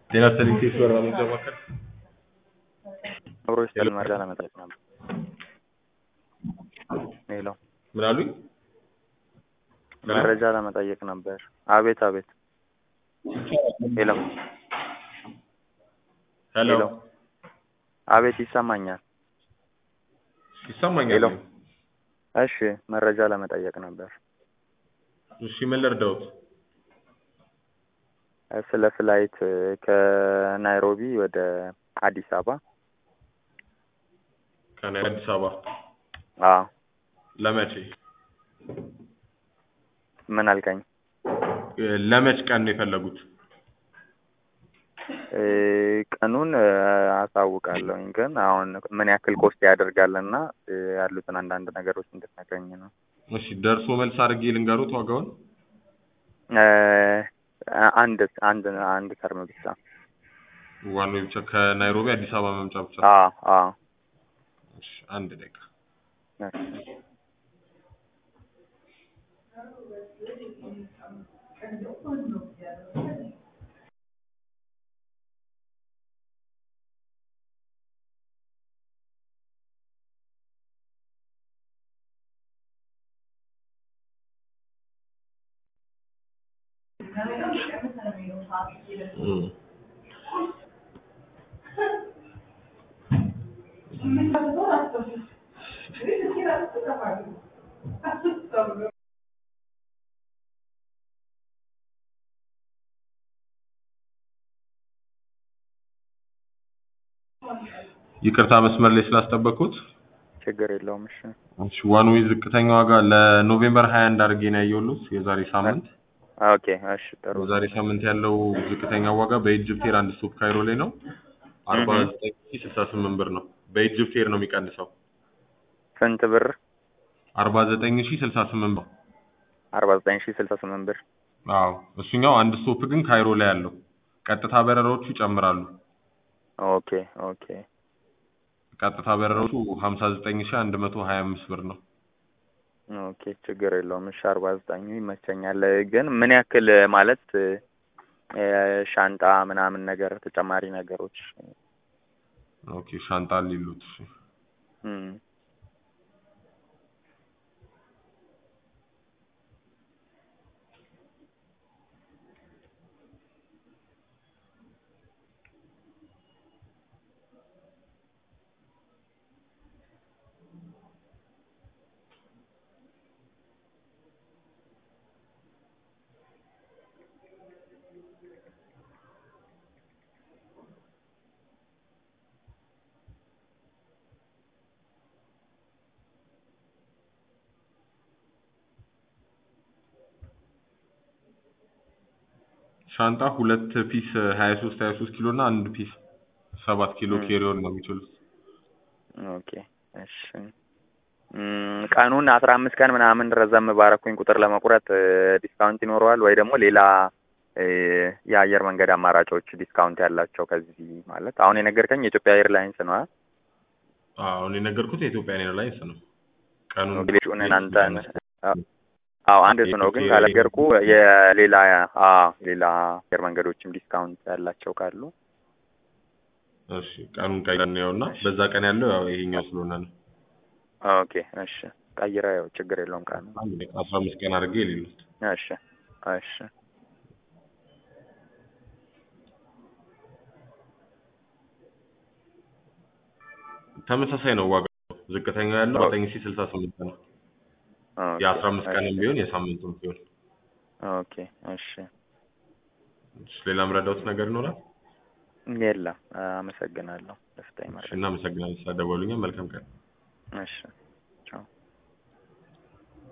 ጤና ይስጥልኝ ኬስ በራ መግዣ ማዕከል አብሮ ይስጥልን መረጃ ለመጠየቅ ነበር። ሄሎ ምን አሉኝ? መረጃ ለመጠየቅ ነበር። አቤት አቤት። ሄሎ ሄሎ ሄሎ አቤት ይሰማኛል። ይሰማኛል። ሄሎ እሺ መረጃ ለመጠየቅ ነበር። እሺ ምን ልርዳዎት? ስለ ፍላይት ከናይሮቢ ወደ አዲስ አበባ ከናይ አዲስ አበባ አዎ ለመቼ ምን አልከኝ? ለመች ቀን ነው የፈለጉት? እ ቀኑን እ አሳውቃለሁኝ ግን አሁን ምን ያክል ኮስት ያደርጋልና እ ያሉትን አንዳንድ ነገሮች እንድትነግረኝ ነው። እሺ ደርሶ መልስ አድርጌ ልንገሩት ዋጋውን? እ አንድ አንድ አንድ ተርም ብቻ። ዋናው ብቻ ከናይሮቢ አዲስ አበባ መምጫ ብቻ። አዎ አዎ እሺ አንድ ደቂቃ እሺ። እም። ይቅርታ መስመር ላይ ስላስጠበቅኩት። ችግር የለውም። እሺ እሺ ዋን ዌይ ዝቅተኛ ዋጋ ለኖቬምበር 21 አድርጌ ነው ያየሁት የዛሬ ሳምንት። ኦኬ እሺ ጥሩ የዛሬ ሳምንት ያለው ዝቅተኛ ዋጋ በኢጅፕት ኤር አንድ ስቶፕ ካይሮ ላይ ነው አርባ ዘጠኝ ሺህ ስልሳ ስምንት ብር ነው። በኢጅፕት ኤር ነው የሚቀንሰው ስንት ብር? አርባ ዘጠኝ ሺህ ስልሳ ስምንት ብር። አርባ ዘጠኝ ሺህ ስልሳ ስምንት ብር። አዎ እሱኛው አንድ ስቶፕ ግን ካይሮ ላይ ያለው ቀጥታ በረራዎቹ ይጨምራሉ። ኦኬ ኦኬ ቀጥታ በረራዎቹ ሀምሳ ዘጠኝ ሺህ አንድ መቶ ሀያ አምስት ብር ነው። ኦኬ ችግር የለውም። እሺ አርባ ዘጠኙ ይመቸኛል። ግን ምን ያክል ማለት እ ሻንጣ ምናምን ነገር ተጨማሪ ነገሮች ኦኬ ሻንጣ ሊሉት እሺ እም ሻንጣ ሁለት ፒስ ሀያ ሶስት ሀያ ሶስት ኪሎ እና አንድ ፒስ ሰባት ኪሎ እም። ኬሪዮን ነው የሚችሉት። ኦኬ እሺ እም ቀኑን አስራ አምስት ቀን ምናምን ረዘም ባረኩኝ ቁጥር ለመቁረጥ እ ዲስካውንት ይኖረዋል ወይ ደግሞ ሌላ እ የአየር መንገድ አማራጮች ዲስካውንት ያላቸው ከዚህ ማለት አሁን የነገርከኝ የኢትዮጵያ ኤርላይንስ ነው አ አዎ እኔ የነገርኩት የኢትዮጵያን ኤርላይንስ ነው። ቀኑን ሌሎቹን እናንተ አዎ አንድ እሱ ነው ግን ካለገርኩ የሌላ አዎ ሌላ አየር መንገዶችም ዲስካውንት ያላቸው ካሉ እሺ ቀኑን ቀይረን እና በዛ ቀን ያለው ያው ይሄኛው ስለሆነ ነው። ኦኬ እሺ ቀይረ ያው ችግር የለውም ቀኑ አንድ ደቂቃ አስራ አምስት ቀን አድርጌ የሌሉት እሺ እሺ ተመሳሳይ ነው ዋጋው። ዝቅተኛው ያለው ዘጠኝ ሺህ ስልሳ ስምንት ነው። ኦኬ የአስራ አምስት ቀንም እሺ ቢሆን የሳምንቱም ቢሆን። ኦኬ እሺ እሺ ሌላ ምረዳውት ነገር ይኖራል? የለም አመሰግናለሁ። ደስታ እሺ ይመርቅ። እናመሰግናለን ስለደወሉኝ። መልካም ቀን። እሺ